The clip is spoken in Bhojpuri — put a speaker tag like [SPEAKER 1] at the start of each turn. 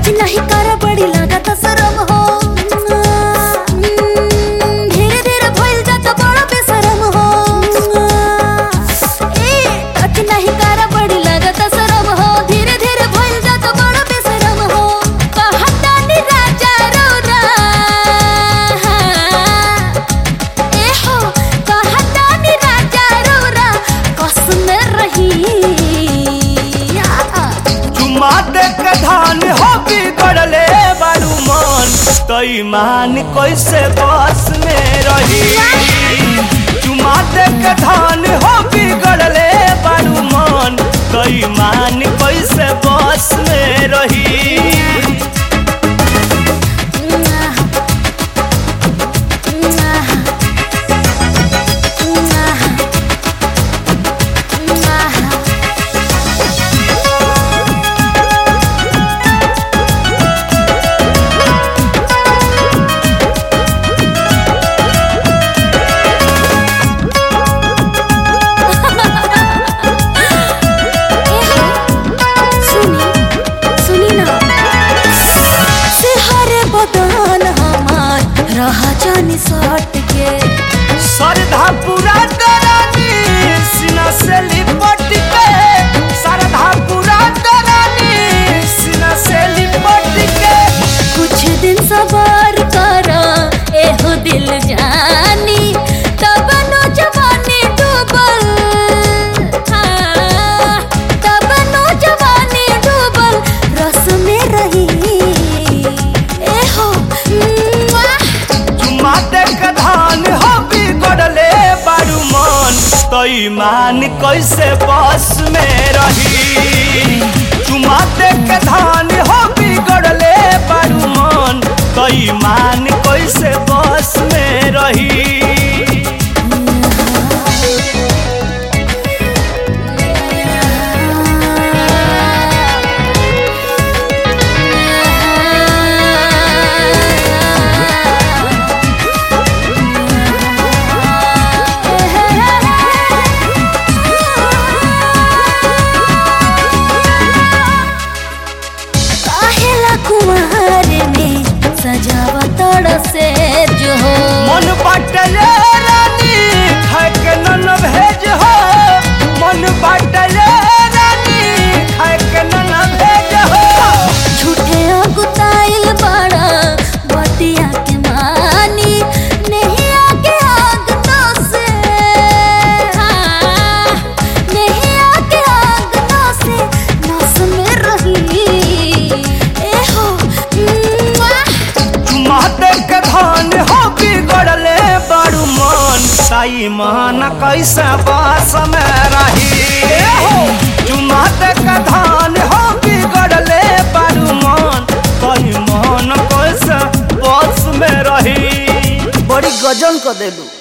[SPEAKER 1] टच नहीं कर बड़ी लागत शरम हो धीरे धीरे भइल जात बड़ा बेशरम हो ए टच नहीं कर बड़ी लागत शरम हो धीरे धीरे भइल जात बड़ा बेशरम हो कहतानी राजा रौरा ए हो कहतानी राजा रौरा कसम रही आ
[SPEAKER 2] चुमा देख धान हो बिगड़ले बारू मन तई मान कैसे बस में रही चुमा देख धान हो बिगड़ले बारू मन तई मान कैसे बस में रही
[SPEAKER 1] सुनी सुनी ना सिहरे बदन हमार रहा जानी सट के
[SPEAKER 2] सरधा पूरा डरानी सीना से लिपट के सरधा पूरा डरानी सीना से लिपट के
[SPEAKER 1] कुछ दिन सबर करा एहो दिल जानी तब नो जवानी डूबल हाँ, तब नो जवानी डूबल रस में रही एहो मुआ।
[SPEAKER 2] चुमा देख धान हो बिगड़ले बारू मन तई मान कैसे बस में रही चुमा देख धान हो बिगड़ले बारू मन तई मान कैसे बस में रही
[SPEAKER 1] काहेला कुंवर में सजावा तोड़ से जो हो
[SPEAKER 2] मन बाटले रानी खाए के नन भेज हो मन बाटले रानी खाए के नन भेज हो
[SPEAKER 1] झूठे अगुताइल बड़ा बतिया के मानी नहीं आगे आग तो से हाँ, नहीं आगे आग तो से नस में रही ए हो मुआ।
[SPEAKER 2] चुमा देख धान हो बिगड़ले बड़ू मन ताई मान कैसे बास में रही हो चुमा देख धान हो बिगड़ले बड़ू मन ताई मान कैसे बास में रही बड़ी गजन कर देलू